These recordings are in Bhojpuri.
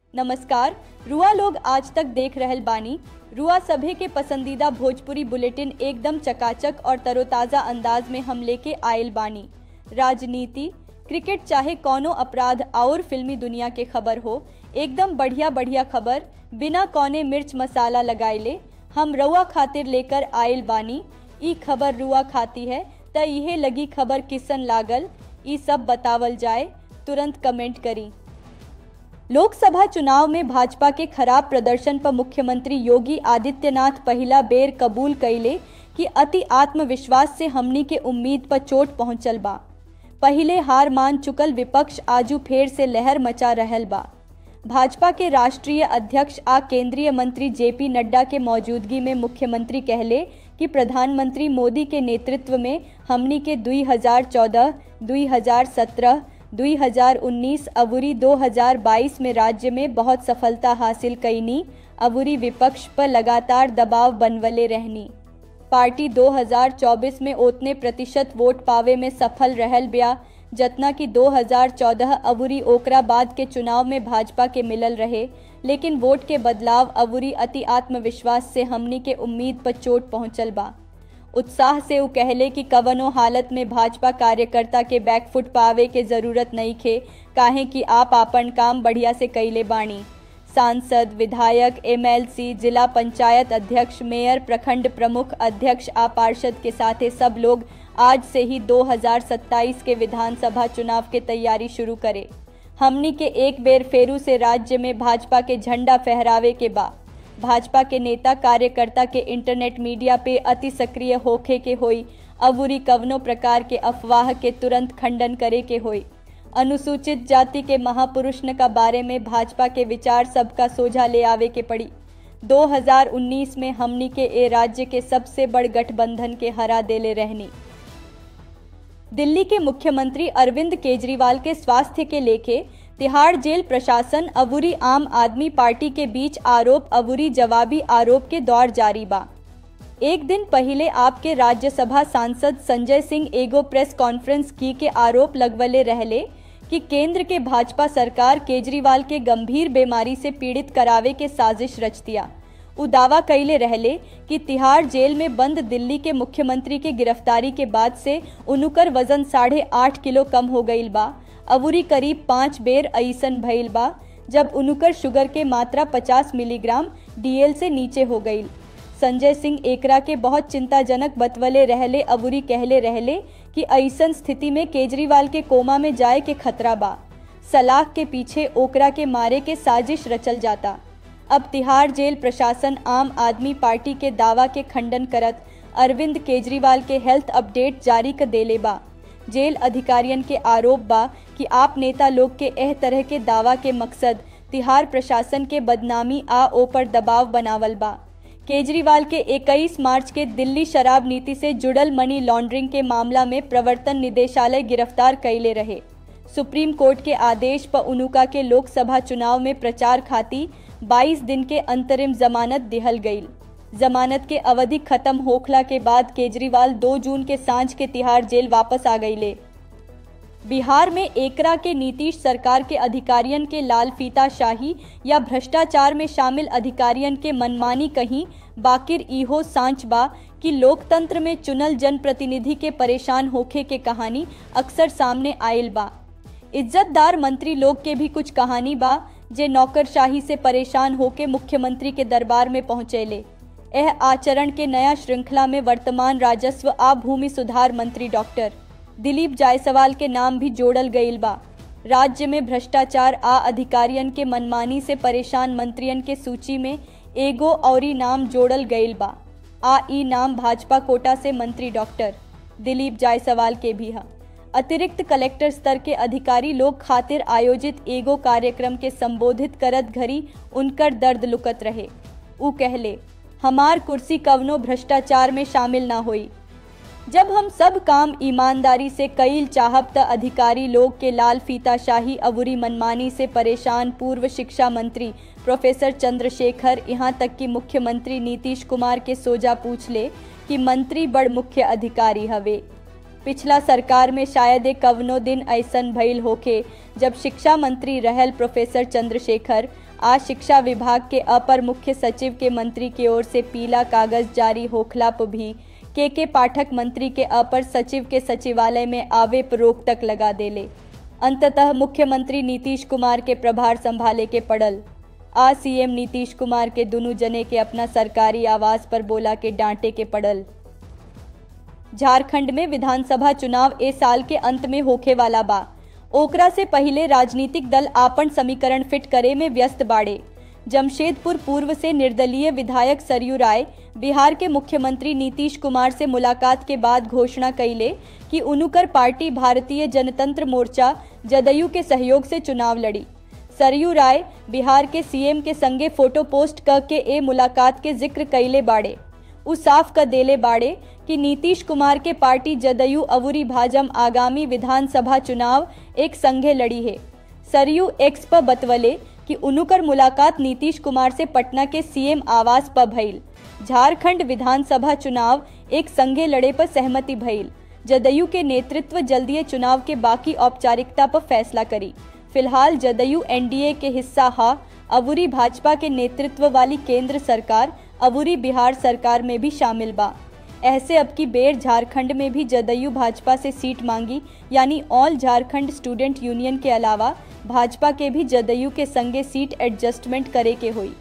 नमस्कार रुआ लोग आज तक देख रहल बानी रुआ सभे के पसंदीदा भोजपुरी बुलेटिन एकदम चकाचक और तरोताज़ा अंदाज में हम लेके आयल बानी राजनीति क्रिकेट चाहे कौनो अपराध और फिल्मी दुनिया के खबर हो एकदम बढ़िया बढ़िया खबर बिना कौने मिर्च मसाला लगाइले हम रुआ खातिर लेकर आयल बानी ई खबर रुआ खाती है त इहे लगी खबर किसन लागल ई सब बतावल जाए तुरंत कमेंट करी लोकसभा चुनाव में भाजपा के खराब प्रदर्शन पर मुख्यमंत्री योगी आदित्यनाथ पहला बेर कबूल कैले कि अति आत्मविश्वास से हमनी के उम्मीद पर चोट पहुंचल बा पहले हार मान चुकल विपक्ष आजू फेर से लहर मचा रहल बा भाजपा के राष्ट्रीय अध्यक्ष आ केंद्रीय मंत्री जेपी नड्डा के मौजूदगी में मुख्यमंत्री कहले कि प्रधानमंत्री मोदी के नेतृत्व में हमनी के 2014, 2017, 2019 अबूरी 2022 में राज्य में बहुत सफलता हासिल कैनी अबूरी विपक्ष पर लगातार दबाव बनवले रहनी पार्टी 2024 में उतने प्रतिशत वोट पावे में सफल रहल ब्या जतना कि 2014 अबूरी ओकरा बाद के चुनाव में भाजपा के मिलल रहे लेकिन वोट के बदलाव अबूरी अति आत्मविश्वास से हमनी के उम्मीद पर चोट पहुंचल बा उत्साह से उ कहले कि कवनो हालत में भाजपा कार्यकर्ता के बैकफुट पावे के जरूरत नहीं खे काहे कि आप आपन काम बढ़िया से कैले बाणी सांसद विधायक एमएलसी जिला पंचायत अध्यक्ष मेयर प्रखंड प्रमुख अध्यक्ष आ पार्षद के साथे सब लोग आज से ही 2027 के विधानसभा चुनाव के तैयारी शुरू करे हमनी के एक बेर फेरू से राज्य में भाजपा के झंडा फहरावे के बा भाजपा के नेता कार्यकर्ता के इंटरनेट मीडिया पे अति सक्रिय होखे के होई अबूरी कवनो प्रकार के अफवाह के तुरंत खंडन करे के होई अनुसूचित जाति के महापुरुष का बारे में भाजपा के विचार सबका सोझा ले आवे के पड़ी 2019 में हमनी के ए राज्य के सबसे बड़ गठबंधन के हरा देले रहनी दिल्ली के मुख्यमंत्री अरविंद केजरीवाल के स्वास्थ्य के लेके तिहाड़ जेल प्रशासन अबूरी आम आदमी पार्टी के बीच आरोप अबूरी जवाबी आरोप के दौर जारी बा एक दिन पहले आपके राज्यसभा सांसद संजय सिंह एगो प्रेस कॉन्फ्रेंस की के आरोप लगवले रहले कि केंद्र के भाजपा सरकार केजरीवाल के गंभीर बीमारी से पीड़ित करावे के साजिश रच दिया उ दावा कैले रहले कि तिहाड़ जेल में बंद दिल्ली के मुख्यमंत्री के गिरफ्तारी के बाद से उनुकर वजन साढ़े आठ किलो कम हो गईल बा अबूरी करीब पाँच बेर अईसन भइल बा जब उनुकर शुगर के मात्रा 50 मिलीग्राम डीएल से नीचे हो गईल संजय सिंह एकरा के बहुत चिंताजनक बतवले रहले अबूरी कहले रहले कि ऐसन स्थिति में केजरीवाल के कोमा में जाए के खतरा बा सलाह के पीछे ओकरा के मारे के साजिश रचल जाता अब तिहाड़ जेल प्रशासन आम आदमी पार्टी के दावा के खंडन करत अरविंद केजरीवाल के हेल्थ अपडेट जारी कर देले बा जेल अधिकारियन के आरोप बा कि आप नेता लोग के एह तरह के दावा के मकसद तिहाड़ प्रशासन के बदनामी आ ओपर दबाव बनावल बा केजरीवाल के 21 मार्च के दिल्ली शराब नीति से जुड़ल मनी लॉन्ड्रिंग के मामला में प्रवर्तन निदेशालय गिरफ्तार कैले रहे सुप्रीम कोर्ट के आदेश पर उनुका के लोकसभा चुनाव में प्रचार खाती 22 दिन के अंतरिम जमानत दिहल गई जमानत के अवधि खत्म होखला के बाद केजरीवाल 2 जून के सांझ के तिहाड़ जेल वापस आ गईले बिहार में एकरा के नीतीश सरकार के अधिकारियन के लाल फीता शाही या भ्रष्टाचार में शामिल अधिकारियन के मनमानी कहीं बाकिर इहो सांच बा कि लोकतंत्र में चुनल जनप्रतिनिधि के परेशान होखे के कहानी अक्सर सामने आयल बा इज्जतदार मंत्री लोग के भी कुछ कहानी बा जे नौकरशाही से परेशान होके मुख्यमंत्री के दरबार में पहुंचेले यह आचरण के नया श्रृंखला में वर्तमान राजस्व आ भूमि सुधार मंत्री डॉक्टर दिलीप जायसवाल के नाम भी जोड़ल गईल बा राज्य में भ्रष्टाचार आ अधिकारियन के मनमानी से परेशान मंत्रियन के सूची में एगो औरी नाम जोड़ल गईल बा आ ई नाम भाजपा कोटा से मंत्री डॉक्टर दिलीप जायसवाल के भी है अतिरिक्त कलेक्टर स्तर के अधिकारी लोग खातिर आयोजित एगो कार्यक्रम के संबोधित करत घड़ी उनकर दर्द लुकत रहे उ कहले हमार कुर्सी कवनो भ्रष्टाचार में शामिल ना हुई जब हम सब काम ईमानदारी से कईल चाहब त अधिकारी लोग के लाल फीता शाही अबूरी मनमानी से परेशान पूर्व शिक्षा मंत्री प्रोफेसर चंद्रशेखर यहाँ तक कि मुख्यमंत्री नीतीश कुमार के सोजा पूछ ले कि मंत्री बड़ मुख्य अधिकारी हवे पिछला सरकार में शायद एक कवनो दिन ऐसन भइल होखे जब शिक्षा मंत्री रहल प्रोफेसर चंद्रशेखर आज शिक्षा विभाग के अपर मुख्य सचिव के मंत्री की ओर से पीला कागज जारी होखला पर भी के के पाठक मंत्री के अपर सचिव के सचिवालय में आवे पर रोक तक लगा देले अंततः मुख्यमंत्री नीतीश कुमार के प्रभार संभाले के पड़ल आज सीएम नीतीश कुमार के दोनों जने के अपना सरकारी आवास पर बोला के डांटे के पड़ल झारखंड में विधानसभा चुनाव ए साल के अंत में होखे वाला बा ओकरा से पहले राजनीतिक दल आपन समीकरण फिट करे में व्यस्त बाड़े जमशेदपुर पूर्व से निर्दलीय विधायक सरयू राय बिहार के मुख्यमंत्री नीतीश कुमार से मुलाकात के बाद घोषणा कैले कि उनुकर पार्टी भारतीय जनतंत्र मोर्चा जदयू के सहयोग से चुनाव लड़ी सरयू राय बिहार के सीएम के संगे फोटो पोस्ट क के ए मुलाकात के जिक्र कैले बाड़े उ साफ क देले बाड़े कि नीतीश कुमार के पार्टी जदयू अवुरी भाजम आगामी विधानसभा चुनाव एक संघे लड़ी है सरयू एक्स पर बतवले कि उनुकर मुलाकात नीतीश कुमार से पटना के सीएम आवास पर भइल झारखंड विधानसभा चुनाव एक संघे लड़े पर सहमति भइल जदयू के नेतृत्व जल्दीय चुनाव के बाकी औपचारिकता पर फैसला करी फिलहाल जदयू एनडीए के हिस्सा हा अवुरी भाजपा के नेतृत्व वाली केंद्र सरकार अवुरी बिहार सरकार में भी शामिल बा ऐसे अब की बेर झारखंड में भी जदयू भाजपा से सीट मांगी यानी ऑल झारखंड स्टूडेंट यूनियन के अलावा भाजपा के भी जदयू के संगे सीट एडजस्टमेंट करे के हुई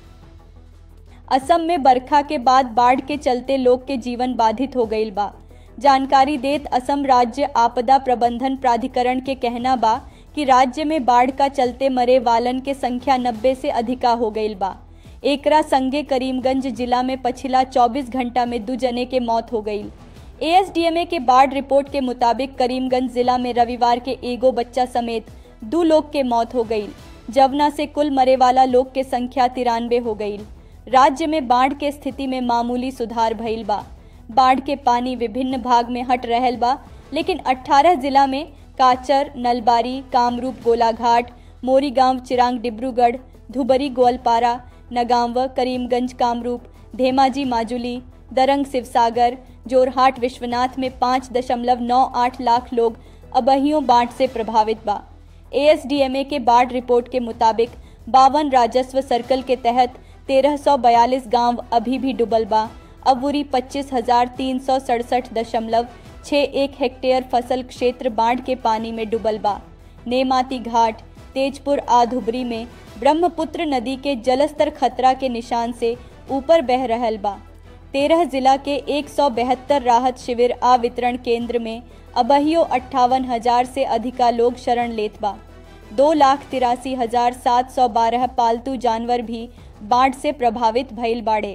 असम में बरखा के बाद बाढ़ के चलते लोग के जीवन बाधित हो गईल बा जानकारी देत असम राज्य आपदा प्रबंधन प्राधिकरण के कहना बा कि राज्य में बाढ़ का चलते मरे वालन के संख्या नब्बे से अधिका हो गईल बा एकरा संगे करीमगंज जिला में पिछला 24 घंटा में दो जने के मौत हो गई एएसडीएमए के बाढ़ रिपोर्ट के मुताबिक करीमगंज जिला में रविवार के एगो बच्चा समेत दो लोग के मौत हो गई जवना से कुल मरे वाला लोग के संख्या तिरानवे हो गई राज्य में बाढ़ के स्थिति में मामूली सुधार भइल बा बाढ़ के पानी विभिन्न भाग में हट रहल बा लेकिन 18 जिला में काचर नलबारी कामरूप गोलाघाट मोरीगांव चिरांग डिब्रूगढ़ धुबरी गोलपारा नगांव करीमगंज कामरूप धेमाजी माजुली दरंग शिवसागर जोरहाट विश्वनाथ में पाँच दशमलव नौ आठ लाख लोग अबहियों बाढ़ से प्रभावित बा एएसडीएमए के बाढ़ रिपोर्ट के मुताबिक बावन राजस्व सर्कल के तहत तेरह सौ बयालीस गाँव अभी भी डूबल बा अबूरी पच्चीस हजार तीन सौ सड़सठ दशमलव छः एक हेक्टेयर फसल क्षेत्र बाढ़ के पानी में डूबल बा नेमाती घाट तेजपुर आधुबरी में ब्रह्मपुत्र नदी के जलस्तर खतरा के निशान से ऊपर बह रहल बा तेरह जिला के एक सौ बहत्तर राहत शिविर आ वितरण केंद्र में अबहियो अट्ठावन हजार से अधिका लोग शरण लेत बा दो लाख तिरासी हजार सात सौ बारह पालतू जानवर भी बाढ़ से प्रभावित भइल बाड़े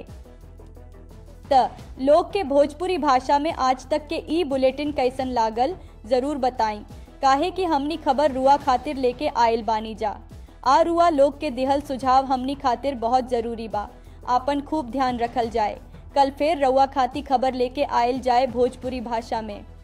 त लोग के भोजपुरी भाषा में आज तक के ई बुलेटिन कैसन लागल जरूर बताई काहे कि हमनी खबर रुआ खातिर लेके आयल बानी जा आ रुआ लोग के दिहल सुझाव हमनी खातिर बहुत जरूरी बा आपन खूब ध्यान रखल जाए कल फिर रउआ खाती खबर लेके आयल जाए भोजपुरी भाषा में